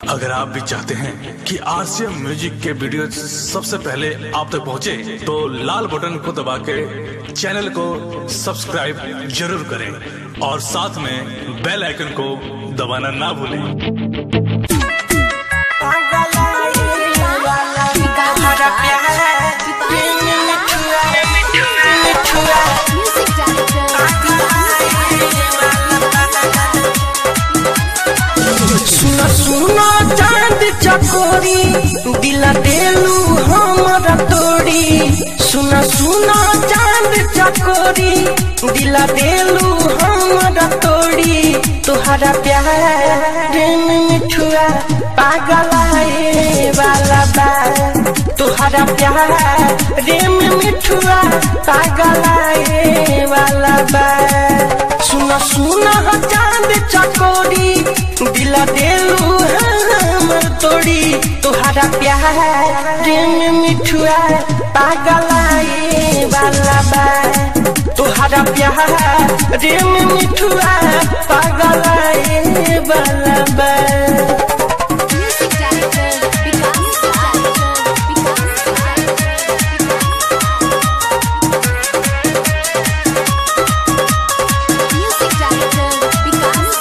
अगर आप भी चाहते हैं कि आरसीएम म्यूजिक के वीडियो सबसे पहले आप तक पहुंचे, तो लाल बटन को दबा के चैनल को सब्सक्राइब जरूर करें और साथ में बेल आइकन को दबाना ना भूलें Music सुना सुना चांद चकोरी दिला देलू हमरा तोड़ी सुना सुना चांद चकोरी दिला देलू हमरा तोड़ी तुहरा प्यार में मिठुआ पागल आए वाला बा तुहरा प्यार में मिठुआ पागल आए वाला बा सुना सुना चांद चकोरी दिला देलू हमर तोड़ी तुहरा प्यार में मिठुआ पागल आए वाला बा तुहरा प्यार में मिठुआ पागल आए वाला बा director, Vikas director, Music director, Vikas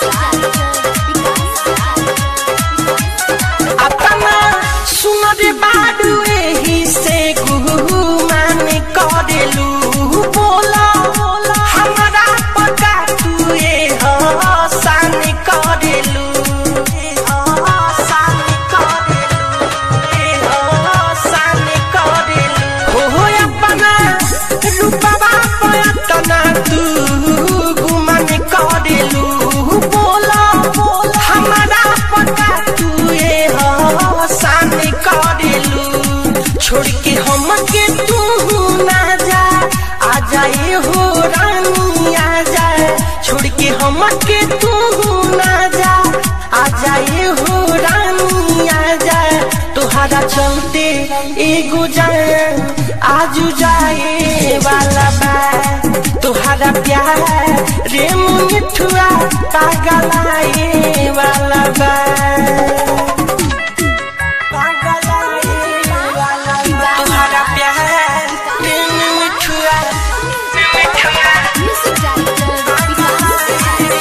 अपना सुनर बाडू एही से गुहू मान करेलू बोला हमारा पका तू ए हसान करेलू ए हसान करेलू ए हसान करेलू हो अपना रूपवा पयतना तू गुमान करेलू बोला हमारा पका तू ए हसान करेलू छोड़ के हम के तू ना जा आ जाए हो रानी आ जाए छोड़ के हम के तू ना जा आ जाए हो रानी आ जाए तुहरा चलते एगो जाए आजू जाए वाला बा तुहरा प्यार रे मिठुआ पागल आए वाला बा पागल आए वाला बा तुहरा प्यार रे मिठुआ Music director,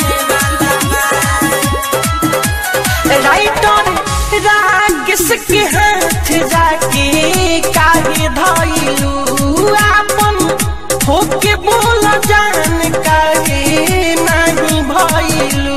राइटर रागस के हाथ जाके काहे धइलू आपन होके बोल जान काहे नहीं भइलू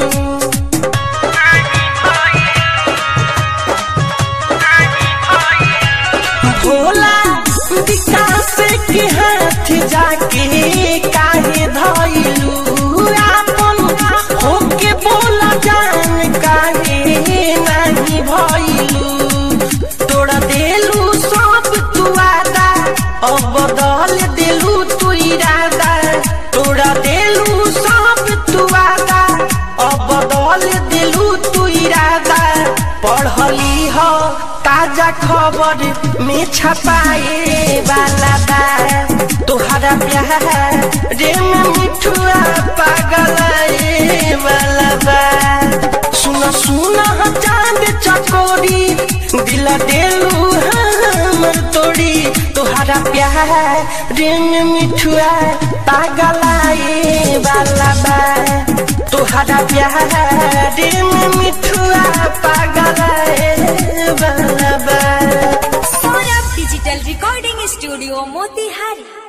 भोला विकास के हाथ जाके काहे धइलू आपन होके बोल जान काहे नहीं भइलू तोड़ा देलू सब तू आदा अब बदल देलू तू इरादा तोड़ा देलू सब तू आदा अब बदल देलू तू इरादा पढ़ली हो ताजा खबर में छपाए वाला बा तोहरा प्यार रे में मिठुआ पागल आए वाला बा सुना सुना चांद चकोरी दिला देलू हमर तोड़ी तोहरा प्यार रे में मिठुआ पागल आए वाला बा तोहरा प्यार रे में मिठुआ पागल आए वाला बा Saurabh digital recording studio Motihari